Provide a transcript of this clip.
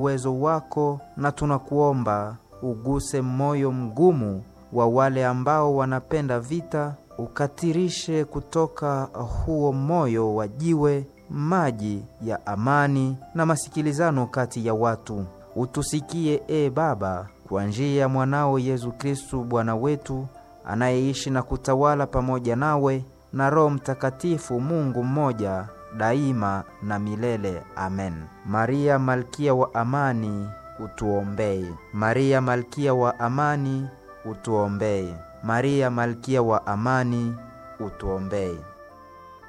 uwezo wako, na tunakuomba uguse moyo mgumu wa wale ambao wanapenda vita, ukatirishe kutoka huo moyo wa jiwe maji ya amani na masikilizano kati ya watu. Utusikie e Baba, kwa njia ya mwanao Yesu Kristu Bwana wetu, anayeishi na kutawala pamoja nawe na Roho Mtakatifu, Mungu mmoja daima na milele. Amen. Maria malkia wa amani, utuombee. Maria malkia wa amani, utuombee. Maria malkia wa amani, utuombee.